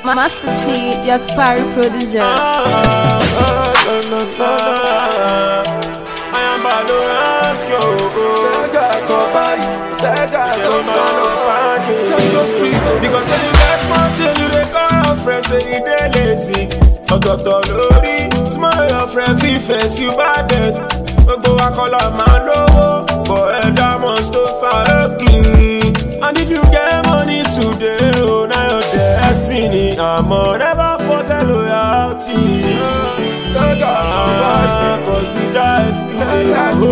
Master T, Jack Parry producer. Because when you get small change, you dey call your friend say you dey lazy. Ọ̀tọ̀ọ̀tọ̀ lórí, small your friend fit face you bad dead. Gbogbo wa kọ́ la máa lówó, but ẹ̀dá must to sàrẹ́kì. And if you get money today, oh, na your destiny. Àmọ́ never forget loyalty. Gaga Ah, consider destiny.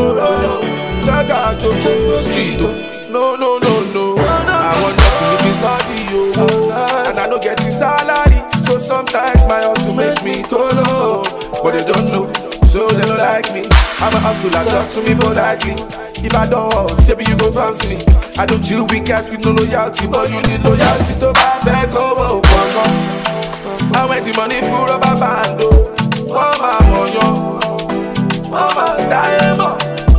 Gaga Joko Street oh. No, no, no, no I want nothing if it's not the yo And I don't get the salary So sometimes my hustle make me go low But they don't know So they don't like me I'm a hustler, talk to me politely If I don't hustle, say you go fancy me I don't chill with guys with no loyalty But you need loyalty to buy fair go oh, I went the money for rubber band oh Mama moyo Mama diamond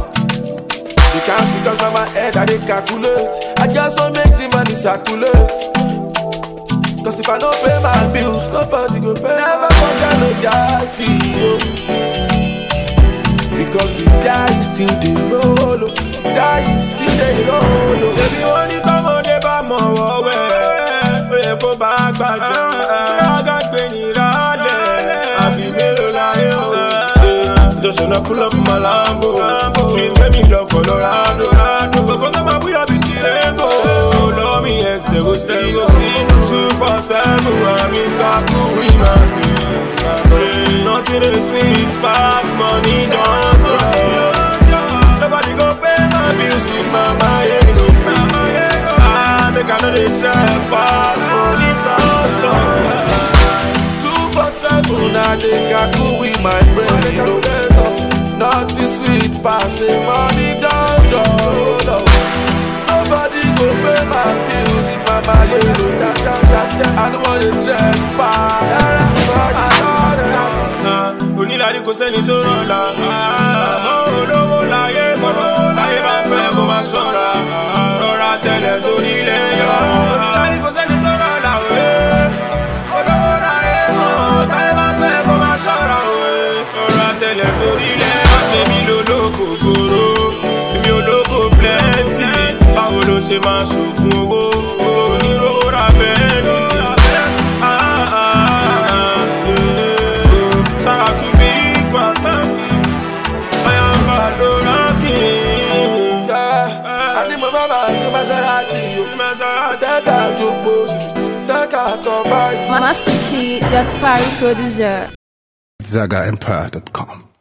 You can't see cause now my head I dey calculate I just want make the money circulate Cause if I don't pay my bills Nobody go pay Never forget loyalty oh. Because the die still dey roll oh. Die still dey roll oh. ṣebí wọ́n ní tọ́mọdé bá mọ̀ wọ́wẹ́ ó yẹ kó bá gbàjẹ́ ṣé ọ̀gá gbé ní rálẹ̀ àbí mélòó láyé o. just wanna pull up my lambo fi gbé mi lọ colorado gbogbo tó máa búyọ̀ bí ti rẹ́bò lọ́wọ́ mi ex dey go still go two four seven àmì kakú wíwá mi. nothing dey sweet pass money don drop. Nobody go pay my bills if mama yeah no pay. Ah, make I no dey try pass for this outside. Two for seven, I dey kaku with my brain. No, no, nothing sweet pass a money down draw. Nobody go pay my bills if my money no da da da da. I don't wanna check pass. Ah, Onílàrí kò sẹ́ni tó rọ̀la. Àmọ́ olówó láyé mọ̀, láyé máa fẹ́ kó máa ṣọ́ra. Rọra tẹ̀lẹ̀ torí ilẹ̀ yọ. Onílàrí kò sẹ́ni tó rọ̀la òwe. Olówó láyé mọ̀, láyé máa fẹ́ kó máa ṣọ́ra òwe. Rọra tẹ̀lẹ̀ torí ilẹ̀ yọ. Ṣé mi lolóko gbòòrò? Èmi olóko plenty. Báwo ló ṣe máa ṣògùn owó? Oníròó ra bẹ́ẹ̀ ni. Ah, ah, ah, yeah. Shout out to Big Man, I am Badoraki. Yeah, I need my mama, I need Maserati. yo. Take her Jogbo Street, take her come by. Master T, Jack Parry producer. ZagaEmpire.com.